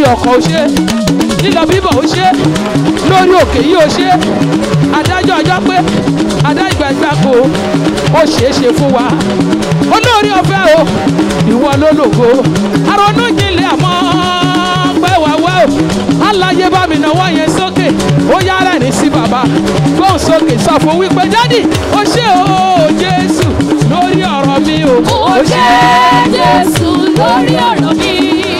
lórí ọkọ̀ ó ṣe lílọ bíbọ̀ ó ṣe lórí òkè yìí ó ṣe adájọ́ ọjọ́ pé adá ìgbàgbàgbò ó ṣeé ṣe fún wa olórí ọ̀fẹ́ o ìwọ ló lògo àrònú jinlẹ̀ àmọ́ pẹ́ wá wá o aláyé bá mi náwó yẹn sókè ó yára ní sí bàbá gbóhùn sókè sọ fún wípé dádì ó ṣe o jésù lórí ọ̀rọ̀ mi o Ó ṣe Jésù lórí ọ̀rọ̀ mi.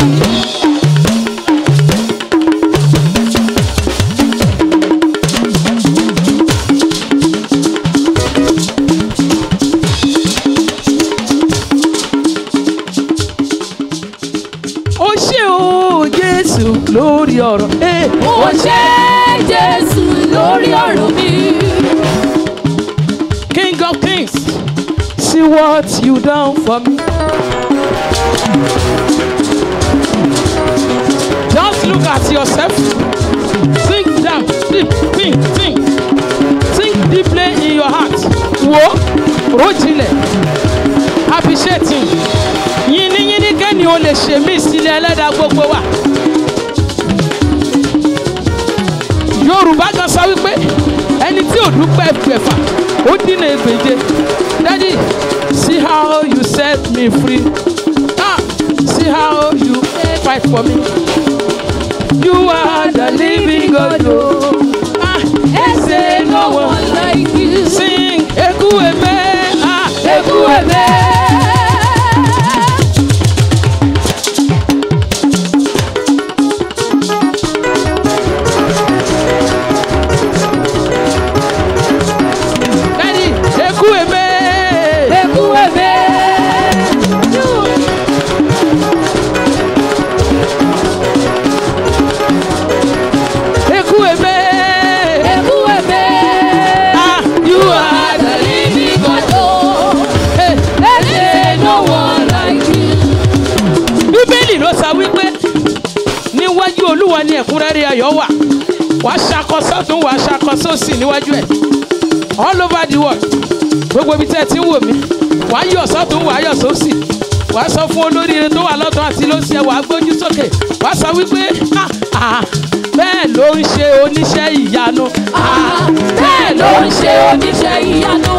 ó ṣe o jésù lórí ọ̀rọ̀ eh, Ó ṣe Jésù lórí ọ̀rọ̀ mi. king of kings see what you done for me. just look at yourself think down think think think think deeply in your heart wo rojinlẹ̀ appreciate him yìnyínyìnyín kẹ́ni o lè ṣe mí sílẹ̀ ẹlẹ́dàá gbogbo wa. yorùbá kan sọ wípé ẹni tí ò dúpẹ́ gbẹ̀fà ó dínà ègbèje daddy see how you set me free ah see how you fight for me you are the living God o ah Ẹsẹ̀ no one like you. sing eku eme ah Eku ebe. daddy eku eme Eku ebe. eku eme Eku ebe. ah you are the living God. Oh, hey. Ẹsẹ̀ no one like you. bíbélì ló sọ wípé níwájú olúwa ni ẹ̀kúnrẹ́rẹ́ ayọ̀ wà wàá ṣakọ sọ́tún wàá ṣakọ sósì níwájú ẹ̀ all over the world gbogbo ibi tẹ́ ẹ ti ń wò mí wàá yọ̀ sọ́tún wàá yọ̀ sósì wàá sọ fún olóríire tó wà lọ́tún àti lósì ẹ̀ wàá gbójú sókè wàá sọ wípé ah ah bẹ́ẹ̀ ló ń ṣe oníṣẹ́ ìyanu Ah, Bẹ́ẹ̀ ló ń ṣe oníṣẹ́ ìyanu.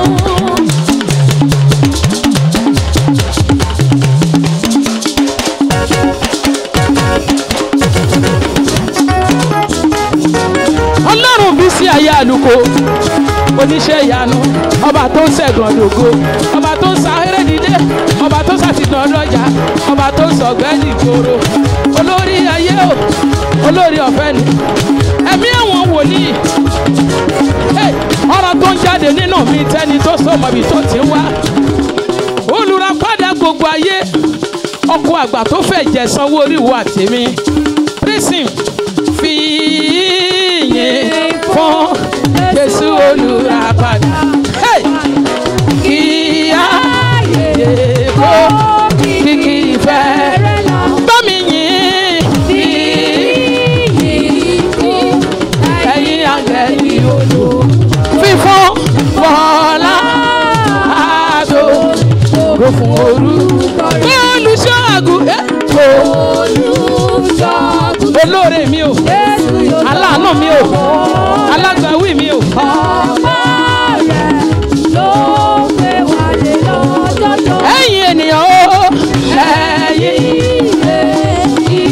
ọlọ́run bí sí ayé àlùkò oníṣẹ́ ìyanu ọba tó ń ṣẹ̀gàn dògo ọba tó ń sa eré dídé ọba tó ń ṣàtìtàn lọ́jà ọba tó ń sọ̀gbẹ́ni ìgboro olórí ayé o olórí ọ̀fẹ́ ni ẹ̀mí àwọn wòlíì Hey, ọ̀rọ̀ tó ń jáde nínú mi tẹ́ni tó sọ̀mọ́bì tó ti ń wá olùràpadà gbogbo ayé ọkọ̀ àgbà tó fẹ́ jẹ sanwó orí ìwọ àtẹ̀mí prison fi yìn fún jésù olùràpadà Hey! kí á yè kó kìkì ìfẹ́ bá mi yìn fi ẹ̀yin àgẹ̀lì olù fífún bọ́lá àdó kò fún orúkọ rẹ̀ olùṣọ́ àgùntàn olóore mi o aláàánú mi o alágbàwí mi o ẹ̀yin ènìyàn o ẹ̀yin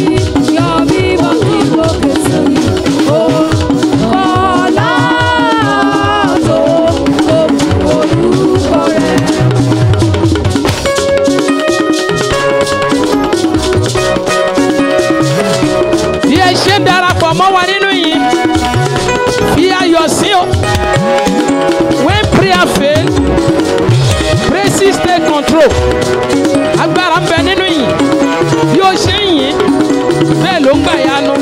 bí ẹ ṣe ń darapọ̀ mọ́ wa nínú yìí fi ayọ̀ sí o when prayer fail praises take control agbára ń bẹ nínú yìí bí ó ṣe ń yìn bẹ́ẹ̀ ló ń gbà yanu.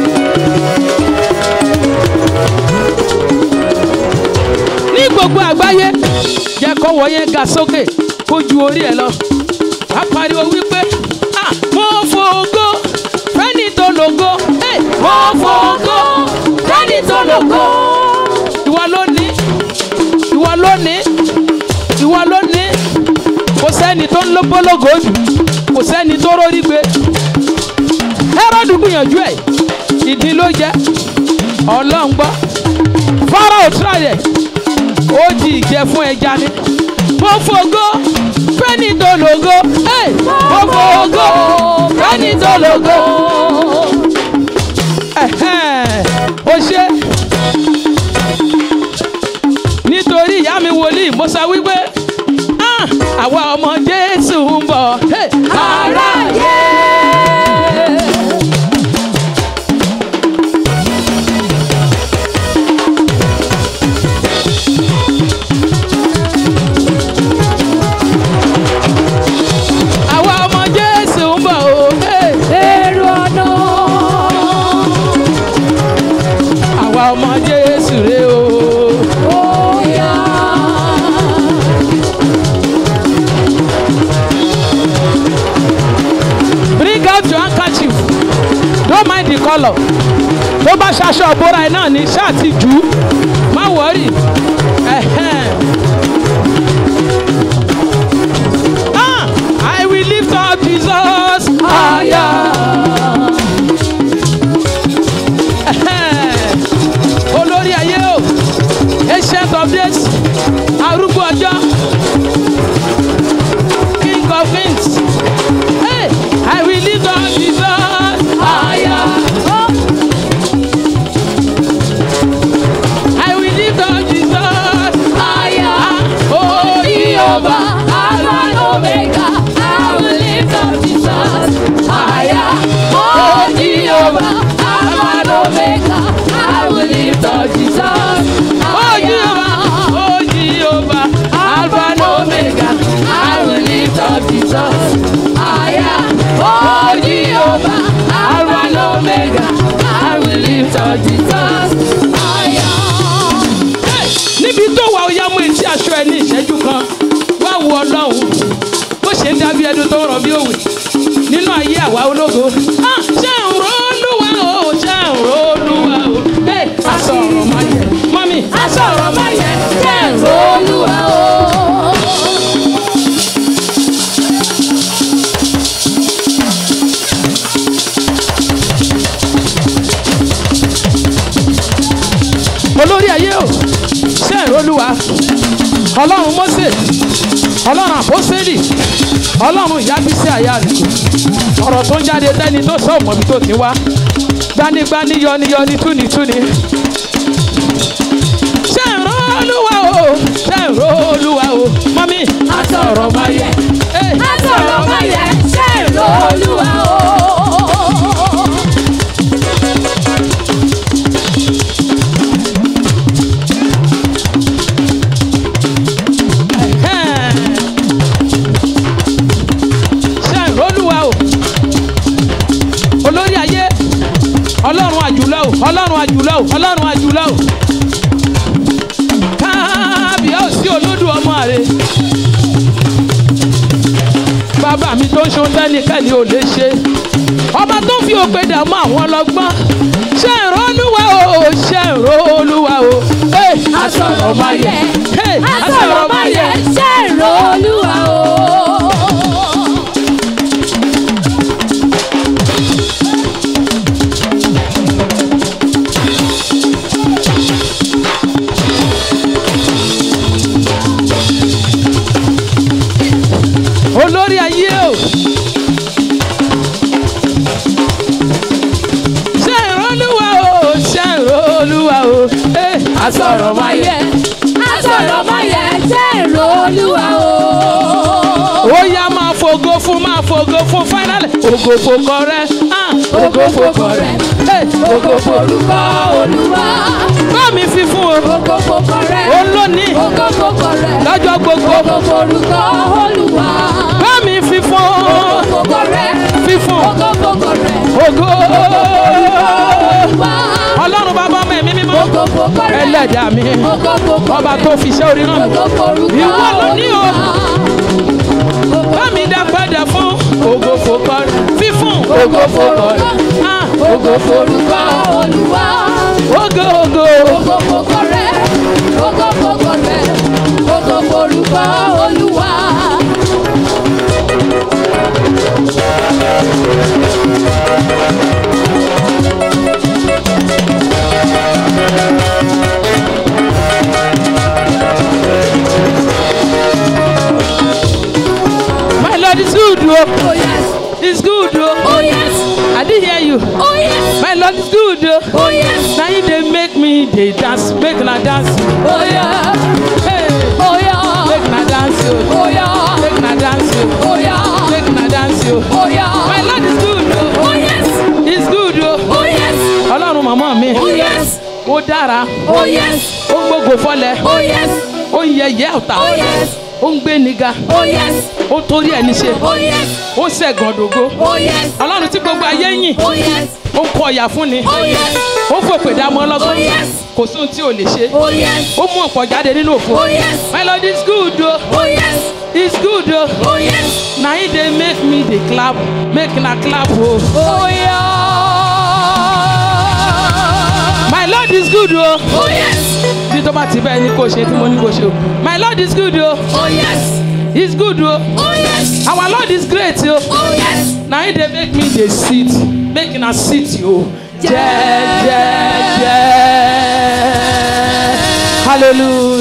ní gbogbo àgbáyé jẹ́ kọ́wọ́ yẹn ga sókè kó ju orí ẹ̀ lọ wàá pariwo wípé ah mo fògo fẹ́ni tó lògo hey, mo fògo fẹ́ni tó lògo ìwọ ló ní ìwọ ló ní ìwọ ló ní kò sẹ́ni tó ń lọ́gbọ́lọ́gọ́ jù kò sẹ́ni tó rórí gbé Hẹ́rọ́dù gbìyànjú ẹ̀ ìdí ló jẹ́ ọlọ́run gbọ́ fọ́rọ̀ òtúrọ̀yẹ̀ ó di ìjẹ fún ẹja ni mo fògo fẹ́ni tó lògo Hey! mo fògo fẹ́ni tó lògo Ẹ̀hẹ́n, ó ṣe nítorí ìyá mi wòlíì mo sọ wípé "Ah, àwa ọmọ jésù ń bọ̀ Hey! Aráyé. àwa ọmọ jésù ń bọ̀ o Hey! Èrò ọ̀nà. àwa ọmọ jésù rè o. Bóyá. bring out your handkerchief don't mind the colour tó bá ṣaṣọ òbóra ẹ náà ní ṣáà ti jù ú má wọ́rì ẹ̀hẹ́n. Ah, I will lift up Jesus higher. Ẹ̀hẹ́n. olórí ayé o ancient of days arúgbó ọjọ́ king of kings. Hey, I will lift up Jesus higher. I will lift up Jesus Higher. Oh, Jehovah, Alpha and Omega. I will lift up Jesus higher. Oh, Jehovah, Alpha and Omega. I will lift up Jesus Oh, Jehovah, higher. oh, Jehovah, Alpha and Omega. I will lift up Jesus higher. Oh, Jehovah, Alpha and Omega. I will lift up Jesus higher. Hey, níbi tó wà ó yá mú etí aṣọ ẹ ní ìṣẹ́jú kan wá wo ọlọ́run bó ṣe ń dábí ẹdun tó ń rọ bí òwe nínú ayé àwa ológo. Ah, ṣé ń ro olúwa o ṣé ń ro olúwa o. Hey, asọ̀rọ̀ máa yẹ mọ́mí. Asọ̀rọ̀ máa yẹ jẹ́ ìró olúwa o. olórí ayé o ṣé ń ro olúwa ọlọ́run Mósè ọlọ́run àpọ́sẹ́lì ọlọ́run ìyábísí àyà rẹ̀ ọ̀rọ̀ tó ń jáde tẹ́ni tó sọ ọ̀mọ̀bí tó ti wá gbanigbani yọniyọni túnitúni. ṣé ń ro olúwa o ṣé ń ro olúwa o mọ́mí. Asọ̀rọ̀ máa yẹ. Hey, Asọ̀rọ̀ máa yẹ jẹ́ ìró olúwa o. Ẹ̀hẹ́n. ṣé ń ro olúwa o olórí ayé ọlọ́run àjùlọ o ọlọ́run àjùlọ o ọlọ́run àjùlọ o kábíyèsí olódù ọmọ rẹ bàbá mi tó ń ṣe ohun tẹ́nikẹ́ni ò lè ṣe ọba tó fi òpè dààmú àwọn ọlọ́gbọ́n ṣé ń ro olúwa o ṣé ń ro olúwa o Hey, Asọ̀rọ̀ máa yẹ. Hey, Asọ̀rọ̀ máa yẹ jẹ́ ìró olúwa o. olórí ayé o. ṣé ìrọ́lúwa o ṣé ìrọ́lúwa o. Eh, Asọ̀rọ̀ máa yẹ. Asọ̀rọ̀ máa yẹ jẹ́ ìró olúwa o. ó yá máa fògo fún máa fògo fún fáínàlì ògo fòkọ rẹ. ah, Ògo fòkọ rẹ̀. Eh, Ògo forúkọ olúwa. bá mi fi fún o. Ògo fòkọ rẹ̀. olónìí Ògo fòkọ rẹ̀. lọ́jọ́ gbogbo Ògo forúkọ olúwa. bá mi fi fún Ògo o. fòkọ rẹ̀. fi fún Ògo fòkọ rẹ̀. ògo. Olúwa. ọlọ́run bàbá ọmọ ẹ̀mí mímọ́ Ògo fòkọ rẹ̀. ẹlẹ́dàá mi Ògo fòkọ ọba rẹ̀. tó fi iṣẹ́ orí náà Ògo forúkọ Ìwọ ló ní o. olúwa. bá mi dá padà fún ògo fòkọ rẹ fífún Ògo forúkọ. Ah, Ògo forúkọ olúwa. ògo ògo Ògo fòkọ rẹ̀. Ògo fòkọ rẹ̀. Ògo forúkọ olúwa. good o. Oh yes. Na him dey make me dey dance, make una dance. Oh yeah. Hey, Oh yeah. make una dance o. Oh yeah. Make una dance o. Oh yeah. Make una dance o. Oh yeah. My Lord is good o. Oh yes. He's good o. Oh yes. Ọlọ́run màmá mi, Oh yes. ó dára, Oh yes. ó gbógo fọlẹ̀, Oh yes. ó ń yẹyẹ ọ̀tá, Oh yes. ó ń gbé niga, Oh yes. ó ń torí ẹni ṣe, Oh yes. ó ń ṣẹ̀gàn dògo. Oh yes. Ọlọ́run tí gbogbo ayé yìn, Oh yes. ó ń kọ ọ̀yà fún ni, Oh yes. ó ń fòpè dámọ́ Oh ọlọ́gbọ́n, yes. kò sóhun tí ò lè ṣe. Oh yes. Ó mú ọ̀pọ̀ jáde nínú òfo. Oh yes. My Lord is good o, Oh yes. he's good o. Oh yes. Na him dey make me dey clap, make una clap o. Oh yeah. My Lord is good o. Oh yes. Bí tó bá ti bẹ́ẹ̀ ni kò ṣe tí mo ní kò ṣe o. My Lord is good o. Oh yes. He's good o. Oh yes. Our Lord is great o. Oh yes. Na him dey make me dey sit, make una sit o. Jẹ́jẹ́jẹ́. Hallelujah.